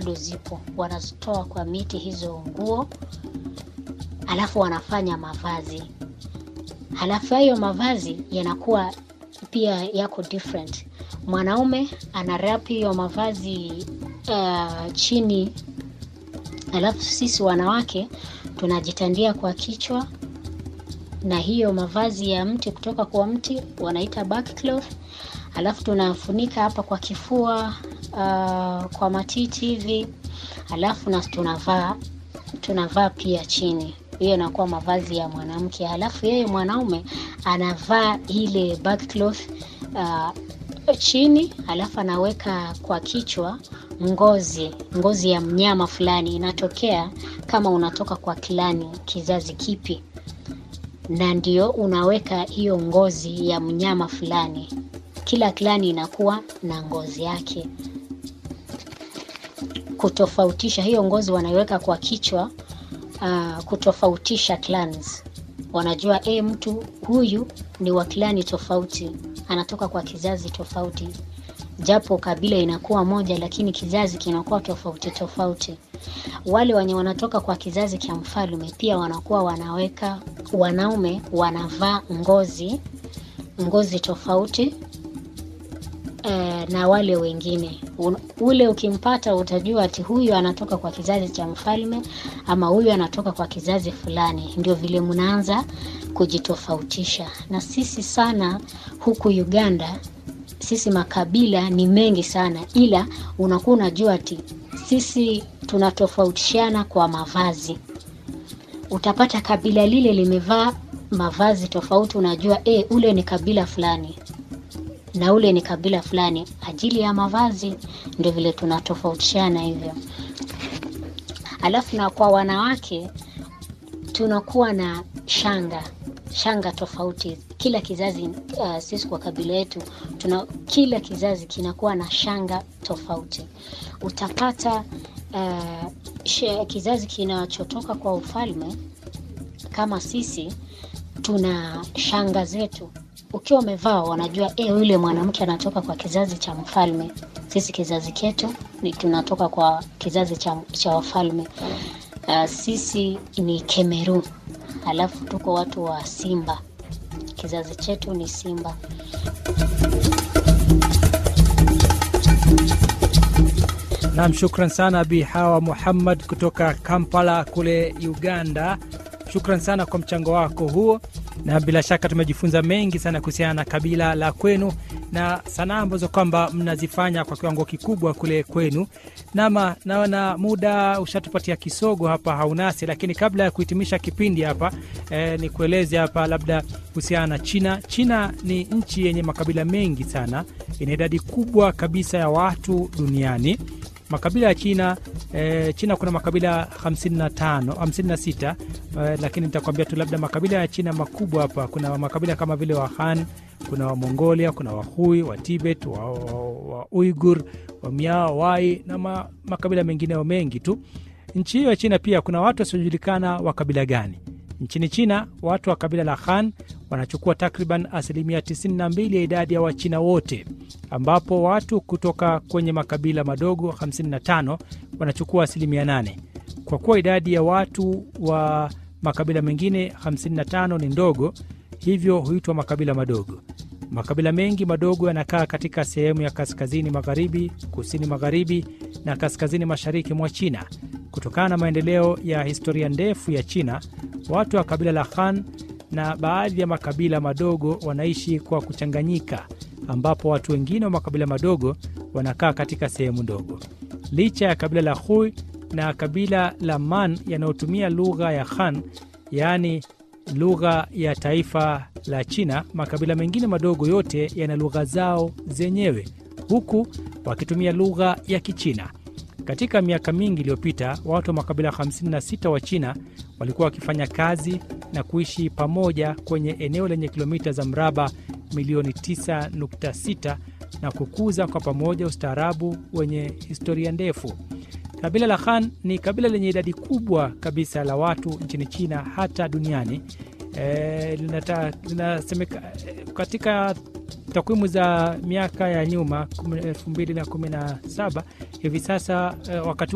bado zipo, wanazitoa kwa miti hizo nguo, alafu wanafanya mavazi, halafu hayo mavazi yanakuwa pia yako different. Mwanaume ana wrap hiyo mavazi uh, chini, alafu sisi wanawake tunajitandia kwa kichwa na hiyo mavazi ya mti kutoka kwa mti wanaita backcloth, alafu tunafunika hapa kwa kifua uh, kwa matiti hivi, alafu na tunavaa tunavaa pia chini. Hiyo inakuwa mavazi ya mwanamke, halafu yeye mwanaume anavaa ile backcloth uh, chini, halafu anaweka kwa kichwa ngozi ngozi ya mnyama fulani, inatokea kama unatoka kwa klani kizazi kipi na ndio unaweka hiyo ngozi ya mnyama fulani. Kila klani inakuwa na ngozi yake, kutofautisha hiyo ngozi wanaiweka kwa kichwa. Uh, kutofautisha clans, wanajua e, mtu huyu ni wa klani tofauti, anatoka kwa kizazi tofauti, japo kabila inakuwa moja, lakini kizazi kinakuwa tofauti tofauti. Wale wenye wanatoka kwa kizazi cha mfalme pia wanakuwa wanaweka, wanaume wanavaa ngozi ngozi tofauti e, na wale wengine Un, ule ukimpata utajua ati huyu anatoka kwa kizazi cha mfalme ama huyu anatoka kwa kizazi fulani. Ndio vile mnaanza kujitofautisha. Na sisi sana huku Uganda, sisi makabila ni mengi sana, ila unakuwa unajua ati sisi tunatofautishana kwa mavazi. Utapata kabila lile limevaa mavazi tofauti, unajua e, ule ni kabila fulani na ule ni kabila fulani, ajili ya mavazi. Ndio vile tunatofautishana hivyo. Alafu na kwa wanawake tunakuwa na shanga shanga tofauti kila kizazi. Uh, sisi kwa kabila yetu tuna kila kizazi kinakuwa na shanga tofauti. Utapata uh, she, kizazi kinachotoka kwa ufalme kama sisi tuna shanga zetu ukiwa umevaa wanajua e, yule mwanamke anatoka kwa kizazi cha mfalme. Sisi kizazi chetu ni tunatoka kwa kizazi cha, cha wafalme. Uh, sisi ni Kemeru, alafu tuko watu wa Simba, kizazi chetu ni Simba. Nam, shukran sana Bi Hawa Muhammad kutoka Kampala kule Uganda. Shukran sana kwa mchango wako huo, na bila shaka tumejifunza mengi sana kuhusiana na kabila la kwenu na sanaa ambazo kwamba mnazifanya kwa kiwango kikubwa kule kwenu. Nama naona muda ushatupatia kisogo hapa haunasi, lakini kabla ya kuhitimisha kipindi hapa eh, ni kueleze hapa labda kuhusiana na China. China ni nchi yenye makabila mengi sana, ina idadi kubwa kabisa ya watu duniani. Makabila ya China eh, China kuna makabila 55 56 eh, lakini nitakwambia tu labda makabila ya China makubwa hapa. Kuna makabila kama vile wa Han, kuna wa Mongolia, kuna Wahui, wa Tibet, wa, wa, wa Uigur, wa Miao, Wai na ma, makabila mengineo mengi tu. Nchi hiyo ya China pia kuna watu wasiojulikana wa kabila gani. Nchini China watu wa kabila la Han wanachukua takriban asilimia 92 ya idadi ya Wachina wote, ambapo watu kutoka kwenye makabila madogo 55 wanachukua asilimia 8. Kwa kuwa idadi ya watu wa makabila mengine 55 ni ndogo, hivyo huitwa makabila madogo. Makabila mengi madogo yanakaa katika sehemu ya kaskazini magharibi, kusini magharibi na kaskazini mashariki mwa China. Kutokana na maendeleo ya historia ndefu ya China, watu wa kabila la Han na baadhi ya makabila madogo wanaishi kwa kuchanganyika, ambapo watu wengine wa makabila madogo wanakaa katika sehemu ndogo. Licha ya kabila la Hui na kabila la Man yanayotumia lugha ya Han, yaani lugha ya taifa la China, makabila mengine madogo yote yana lugha zao zenyewe, huku wakitumia lugha ya Kichina. Katika miaka mingi iliyopita, watu wa makabila 56 wa China walikuwa wakifanya kazi na kuishi pamoja kwenye eneo lenye kilomita za mraba milioni 9.6 na kukuza kwa pamoja ustaarabu wenye historia ndefu. Kabila la Han ni kabila lenye idadi kubwa kabisa la watu nchini China hata duniani. E, linata, linasemeka katika takwimu za miaka ya nyuma 2017 hivi sasa e, wakati